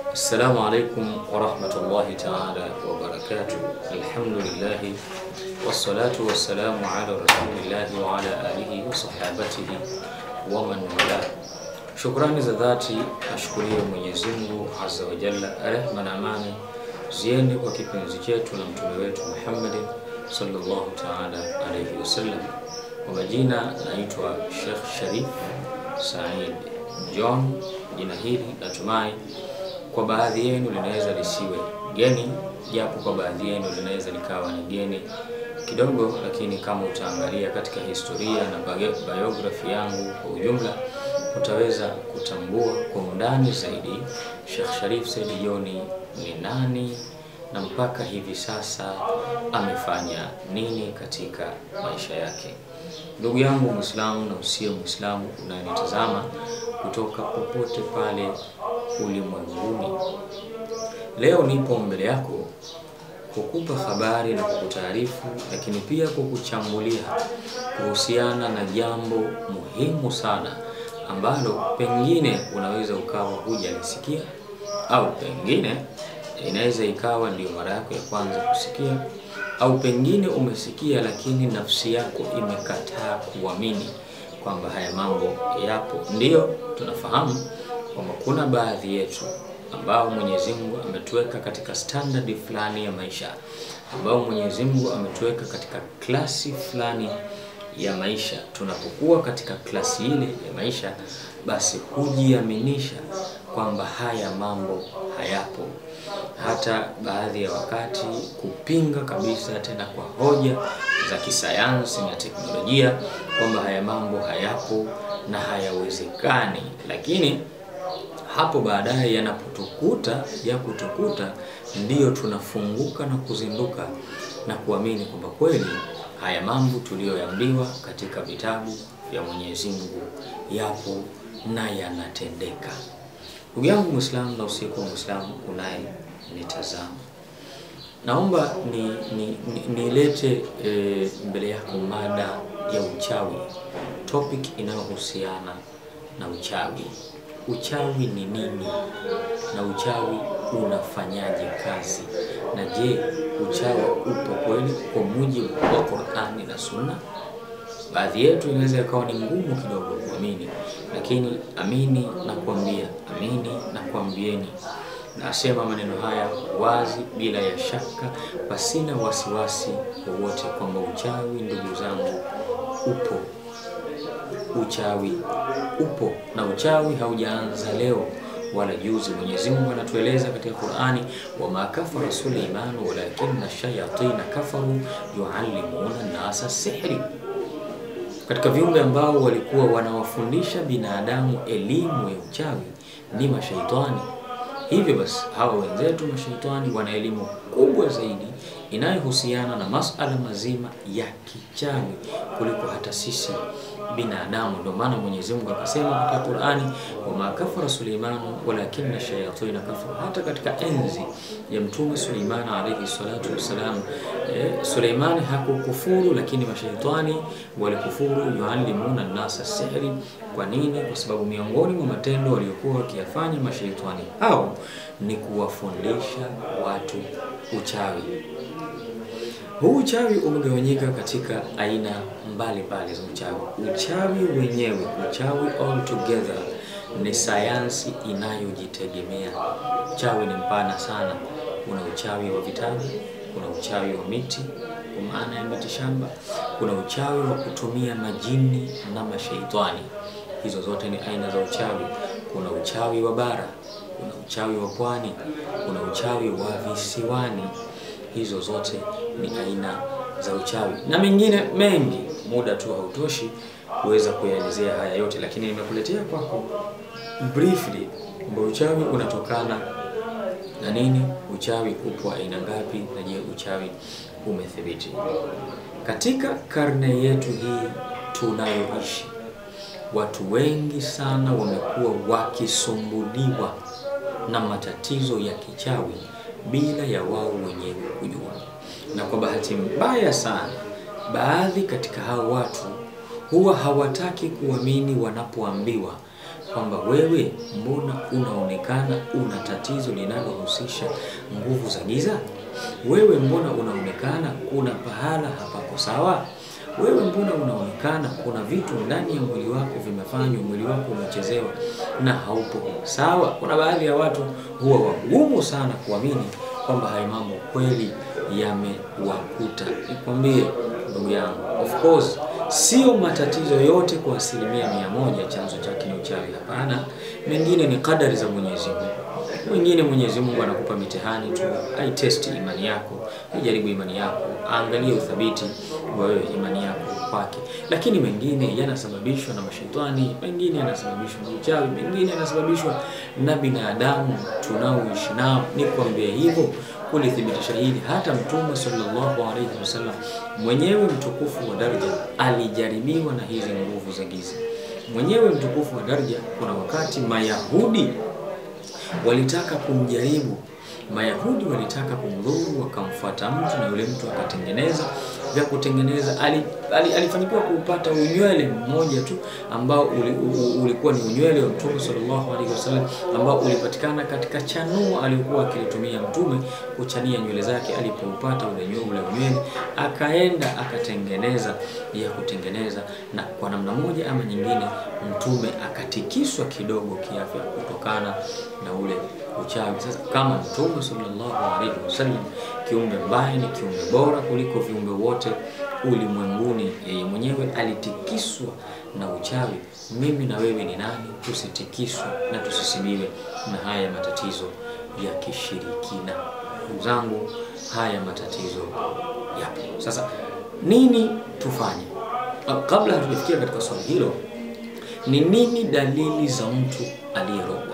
Assalamu alaikum warahmatullahi taala wabarakatuh. Alhamdulillahi wassalatu wassalamu ala rasulillahi wa ala alihi wa sahabatihi wa man wala. Shukrani za dhati ashukuriwe Mwenyezi Mungu azza wa jalla, rehma na amani ziende kwa kipenzi chetu na mtume wetu Muhammadin sallallahu taala alayhi wasallam. Kwa majina naitwa Sheikh Sharif Said John. Jina hili natumai kwa baadhi yenu linaweza lisiwe geni, japo kwa baadhi yenu linaweza likawa ni geni kidogo, lakini kama utaangalia katika historia na biography yangu kwa ujumla, utaweza kutambua kwa undani zaidi Sheikh Sharif Said John ni nani na mpaka hivi sasa amefanya nini katika maisha yake. Ndugu yangu Muislamu na usio Muislamu unayenitazama kutoka popote pale ulimwenguni, leo nipo mbele yako kukupa habari na kukutaarifu, lakini pia kukuchambulia kuhusiana na jambo muhimu sana ambalo pengine unaweza ukawa hujalisikia au pengine inaweza ikawa ndio mara yako ya kwanza kusikia au pengine umesikia lakini nafsi yako imekataa kuamini kwamba haya mambo yapo. Ndiyo, tunafahamu kwamba kuna baadhi yetu ambao Mwenyezi Mungu ametuweka katika standard fulani ya maisha, ambao Mwenyezi Mungu ametuweka katika klasi fulani ya maisha. Tunapokuwa katika klasi ile ya maisha, basi hujiaminisha kwamba haya mambo hayapo, hata baadhi ya wakati kupinga kabisa, tena kwa hoja za kisayansi na teknolojia kwamba haya mambo hayapo na hayawezekani, lakini hapo baadaye yanapotukuta ya kutukuta, ndiyo tunafunguka na kuzinduka na kuamini kwamba kweli haya mambo tuliyoambiwa katika vitabu vya Mwenyezi Mungu yapo na yanatendeka. Ndugu yangu Muislamu na usiku wa Muislamu unayenitazama, naomba nilete ni, ni e, mbele yako mada ya uchawi, topic inayohusiana na uchawi. Uchawi ni nini na uchawi unafanyaje kazi, na je, uchawi upo kweli kwa mujibu wa Qur'ani na Sunna? Baadhi yetu inaweza ikawa ni ngumu kidogo kuamini, lakini amini na kuambia, amini na kuambieni, nasema maneno haya wazi bila ya shaka, pasina wasiwasi wowote kwamba uchawi, ndugu zangu, upo. Uchawi upo na uchawi haujaanza leo wala juzi. Mwenyezi Mungu anatueleza katika Qur'ani, wama kafara Suleimanu walakinna shayatina kafaru yuallimuna nasa sihri katika viumbe ambao walikuwa wanawafundisha binadamu elimu ya uchawi ni mashaitani. Hivyo basi, hawa wenzetu mashaitani wana elimu kubwa zaidi inayohusiana na masala mazima ya kichawi kuliko hata sisi binadamu. Ndio maana Mwenyezi Mungu akasema katika Qur'ani, wama kafara Suleimanu walakinna shayatina kafaru. Hata katika enzi ya Mtume Suleiman alayhi salatu wassalam, eh, Suleimani hakukufuru, lakini mashaitani walikufuru, yuallimuna nasa sihri. Kwa nini? Kwa sababu miongoni mwa matendo waliokuwa wakiyafanya mashaitani hao ni kuwafundisha watu uchawi. Huu uchawi umegawanyika katika aina mbalimbali za uchawi. Uchawi wenyewe, uchawi all together ni sayansi inayojitegemea. Uchawi ni mpana sana. Kuna uchawi wa vitabu, kuna uchawi wa miti kwa maana ya miti shamba, kuna uchawi wa kutumia majini na mashaitani. Hizo zote ni aina za uchawi. Kuna uchawi wa bara, kuna uchawi wa pwani, kuna uchawi wa visiwani. Hizo zote ni aina za uchawi na mengine mengi. Muda tu hautoshi kuweza kuyaelezea haya yote, lakini nimekuletea kwako briefly kwamba uchawi unatokana na nini, uchawi upo aina ngapi, na je, uchawi umethibiti katika karne yetu hii tunayoishi? Watu wengi sana wamekuwa wakisumbuliwa na matatizo ya kichawi bila ya wao wenyewe kujua, na kwa bahati mbaya sana, baadhi katika hao watu huwa hawataki kuamini wanapoambiwa kwamba wewe mbona unaonekana una tatizo linalohusisha nguvu za giza? Wewe mbona unaonekana kuna pahala hapako sawa? Wewe mbona unaonekana kuna vitu ndani ya mwili wako vimefanywa, mwili wako umechezewa na haupo sawa. Kuna baadhi ya watu huwa wagumu sana kuamini kwamba haya mambo kweli yamewakuta. Nikwambie ndugu yangu, of course sio matatizo yote kwa asilimia mia moja chanzo chake ni uchawi. Hapana, mengine ni kadari za Mwenyezi Mungu. Mwingine Mwenyezi Mungu anakupa mitihani tu, aitesti imani yako, aijaribu imani yako, aangalie uthabiti wa wewe imani yako kwake. Lakini mengine yanasababishwa na mashetani, mengine yanasababishwa na uchawi, mengine yanasababishwa na binadamu tunaoishi nao. Nikwambie hivyo kulithibitisha hili, hata Mtume sallallahu alaihi wasallam mwenyewe mtukufu wa daraja alijaribiwa na hizi nguvu za giza. Mwenyewe mtukufu wa daraja, kuna wakati Mayahudi walitaka kumjaribu. Mayahudi walitaka kumdhuru, wakamfuata mtu na yule mtu akatengeneza vya kutengeneza. Ali, ali, alifanikiwa kuupata unywele mmoja tu ambao uli, u, ulikuwa ni unywele wa Mtume sallallahu alaihi wasallam ambao ulipatikana katika chanuo aliokuwa akilitumia Mtume kuchania nywele zake. Alipoupata ule ule unywele, akaenda akatengeneza ya kutengeneza, na kwa namna moja ama nyingine Mtume akatikiswa kidogo kiafya kutokana na ule uchawi. Sasa kama Mtume sallallahu alaihi wasallam, kiumbe mbaya ni kiumbe bora kuliko viumbe wote ulimwenguni, yeye mwenyewe alitikiswa na uchawi. Mimi na wewe ni nani tusitikiswe na tusisibiwe na haya matatizo ya kishirikina? Ndugu zangu, haya matatizo yapo. Sasa nini tufanye? Kabla hatujafikia katika swali hilo, ni nini dalili za mtu aliyerogwa?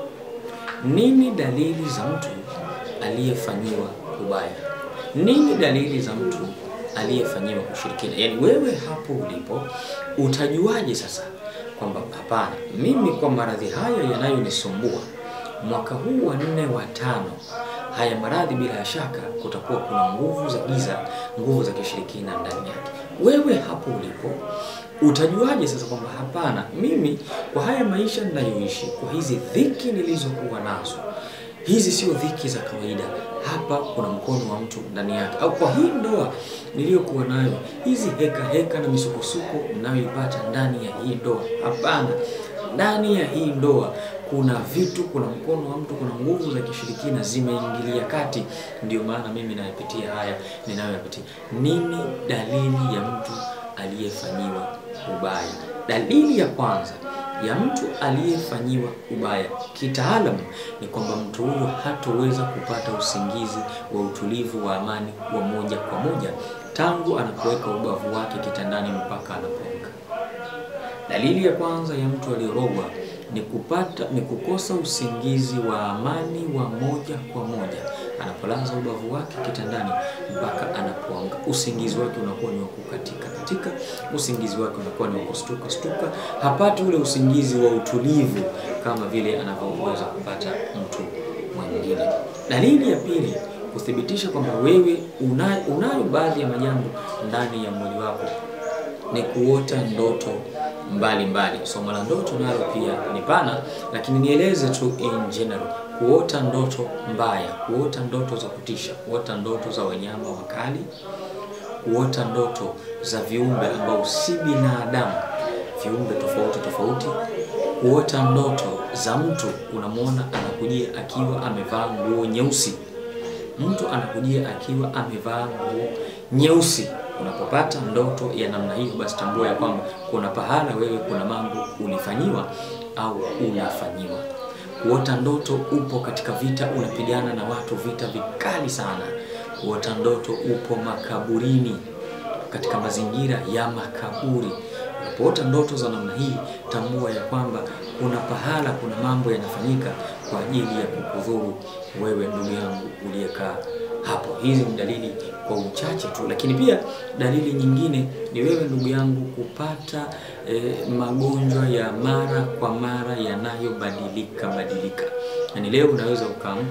Nini dalili za mtu aliyefanyiwa ubaya? Nini dalili za mtu aliyefanyiwa ushirikina? Yaani wewe hapo ulipo utajuaje sasa kwamba hapana, mimi kwa maradhi haya yanayonisumbua mwaka huu wa nne wa tano, haya maradhi bila ya shaka kutakuwa kuna nguvu za giza, nguvu za kishirikina ndani yake. Wewe hapo ulipo utajuaje sasa kwamba hapana, mimi kwa haya maisha ninayoishi, kwa hizi dhiki nilizokuwa nazo, hizi sio dhiki za kawaida, hapa kuna mkono wa mtu ndani yake. Au kwa hii ndoa niliyokuwa nayo, hizi heka heka na misukosuko ninayoipata ndani ya hii ndoa, hapana, ndani ya hii ndoa kuna vitu, kuna mkono wa mtu, kuna nguvu za kishirikina zimeingilia kati. Ndio maana mimi nayapitia haya ninayoyapitia. Nini dalili ya mtu aliyefanyiwa ubaya? Dalili ya kwanza ya mtu aliyefanyiwa ubaya kitaalamu ni kwamba mtu huyo hatoweza kupata usingizi wa utulivu wa amani wa moja kwa moja tangu anapoweka ubavu wake kitandani mpaka anapoamka. Dalili ya kwanza ya mtu aliyerogwa ni kupata ni kukosa usingizi wa amani wa moja kwa moja anapolaza ubavu wake kitandani mpaka anapoamka. Usingizi wake unakuwa ni wa kukatika katika, usingizi wake unakuwa ni wa kustuka stuka, hapati ule usingizi wa utulivu kama vile anavyoweza kupata mtu mwingine. Dalili ya pili kuthibitisha kwamba wewe unayo, unayo baadhi ya majambo ndani ya mwili wako ni kuota ndoto mbalimbali. Somo la ndoto nalo pia ni pana, lakini nieleze tu in general. Kuota ndoto mbaya, kuota ndoto za kutisha, kuota ndoto za wanyama wakali, kuota ndoto za viumbe ambao si binadamu, viumbe tofauti tofauti, kuota ndoto za mtu unamwona anakujia akiwa amevaa nguo nyeusi, mtu anakujia akiwa amevaa nguo nyeusi. Unapopata ndoto ya namna hiyo, basi tambua ya kwamba kuna pahala wewe, kuna mambo ulifanyiwa au unafanyiwa. Kuota ndoto upo katika vita, unapigana na watu vita vikali sana. Kuota ndoto upo makaburini, katika mazingira ya makaburi. Unapoota ndoto za namna hii, tambua ya kwamba kuna pahala, kuna mambo yanafanyika kwa ajili ya kukudhuru wewe, ndugu yangu uliyekaa hapo. Hizi ni dalili kwa uchache tu, lakini pia dalili nyingine ni wewe ndugu yangu kupata eh, magonjwa ya mara kwa mara yanayobadilika badilika. Yani leo unaweza ukaamka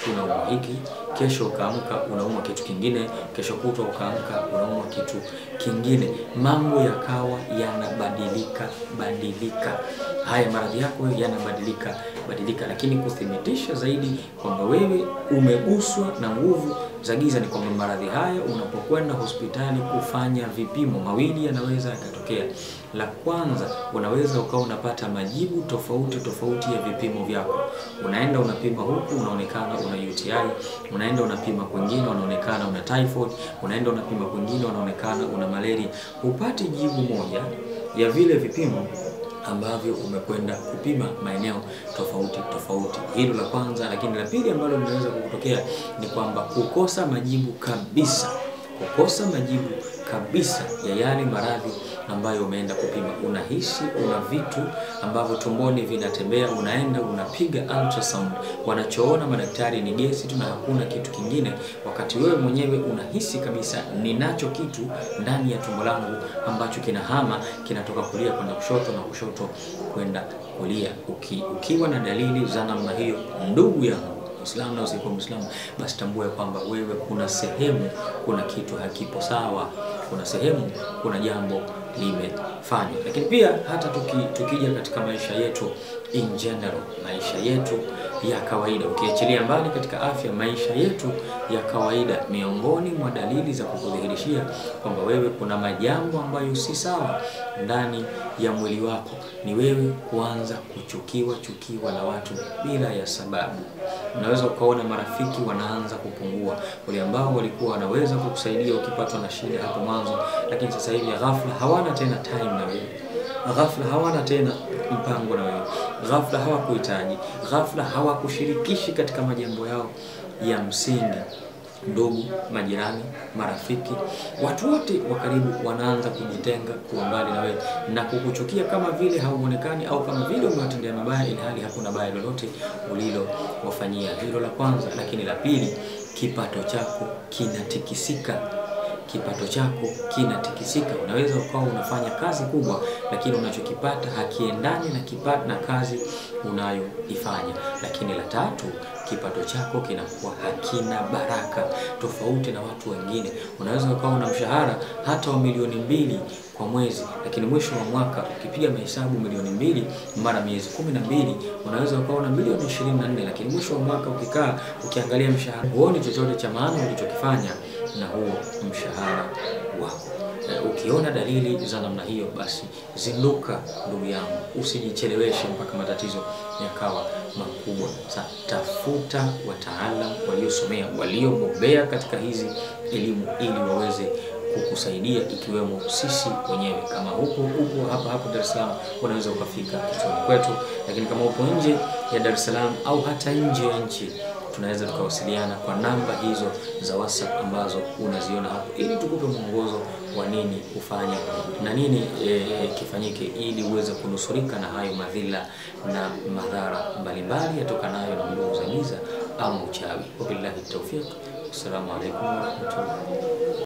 unaumwa hiki, kesho ukaamka unaumwa kitu kingine, kesho kutwa ukaamka unaumwa kitu kingine, mambo yakawa yanabadilika badilika, haya maradhi yako yanabadilika badilika. Lakini kuthibitisha zaidi kwamba wewe umeguswa na nguvu za giza ni kwamba maradhi haya unapokwenda hospitali kufanya vipimo, mawili yanaweza yakatokea. La kwanza, unaweza ukawa unapata majibu tofauti tofauti ya vipimo vyako. Unaenda unapima huku unaonekana una UTI, unaenda unapima kwingine unaonekana una typhoid, unaenda unapima kwingine unaonekana una malaria. Hupati jibu moja ya vile vipimo ambavyo umekwenda kupima maeneo tofauti tofauti. Hilo la kwanza, lakini la pili ambalo linaweza kukutokea ni kwamba kukosa majibu kabisa, kukosa majibu kabisa ya yale maradhi ambayo umeenda kupima. Unahisi una vitu ambavyo tumboni vinatembea, unaenda unapiga ultrasound, wanachoona madaktari ni gesi tu na hakuna kitu kingine, wakati wewe mwenyewe unahisi kabisa ninacho kitu ndani ya tumbo langu ambacho kinahama kinatoka kulia kwenda kushoto na kushoto kwenda kulia. Uki, ukiwa na dalili za namna hiyo, ndugu yangu Muislamu na usikuwa Muislamu, basi tambua kwamba wewe kuna sehemu, kuna kitu hakipo sawa, kuna sehemu, kuna jambo limefanywa. Lakini pia hata tuki, tukija katika maisha yetu in general, maisha yetu ya kawaida, ukiachilia mbali katika afya, maisha yetu ya kawaida, miongoni mwa dalili za kukudhihirishia kwamba wewe kuna majambo ambayo si sawa ndani ya mwili wako ni wewe kuanza kuchukiwa chukiwa na watu bila ya sababu. Unaweza ukaona marafiki wanaanza kupungua, wale ambao walikuwa wanaweza kukusaidia ukipatwa na shida hapo mwanzo, lakini sasa hivi ghafla hawana tena time na wewe, ghafla hawana tena mpango na wewe, ghafla hawakuhitaji, ghafla hawakushirikishi katika majambo yao ya msingi. Ndugu, majirani, marafiki, watu wote wa karibu wanaanza kujitenga, kuwa mbali na wewe na kukuchukia kama vile hauonekani au kama vile umewatendea mabaya, ili hali hakuna baya lolote ulilowafanyia. Hilo la kwanza. Lakini la pili, kipato chako kinatikisika kipato chako kinatikisika. Unaweza ukawa unafanya kazi kubwa, lakini unachokipata hakiendani na kipato na kazi unayoifanya. Lakini la tatu, kipato chako kinakuwa hakina baraka, tofauti na watu wengine. Unaweza ukawa una mshahara hata wa milioni mbili kwa mwezi, lakini mwisho wa mwaka ukipiga mahesabu milioni mbili mara miezi kumi na mbili unaweza ukawa na milioni ishirini na nne lakini mwisho wa mwaka ukikaa ukiangalia mshahara huoni chochote cha maana ulichokifanya na huo mshahara wako. Ukiona dalili za namna hiyo, basi zinduka ndugu yangu, usijicheleweshe mpaka matatizo yakawa makubwa. Sasa tafuta wataalam waliosomea, waliobobea katika hizi elimu ili waweze kukusaidia ikiwemo sisi wenyewe. Kama huko upo hapa hapa Dar es Salaam, unaweza ukafika kituoni kwetu, lakini kama upo nje ya Dar es Salaam au hata nje ya nchi tunaweza tukawasiliana kwa namba hizo za WhatsApp ambazo unaziona hapo, ili tukupe mwongozo wa nini kufanya na nini e, kifanyike ili uweze kunusurika na hayo madhila na madhara mbalimbali yatokanayo na nguvu za giza ama uchawi. Wabillahi tawfiq. Assalamu alaikum warahmatullahi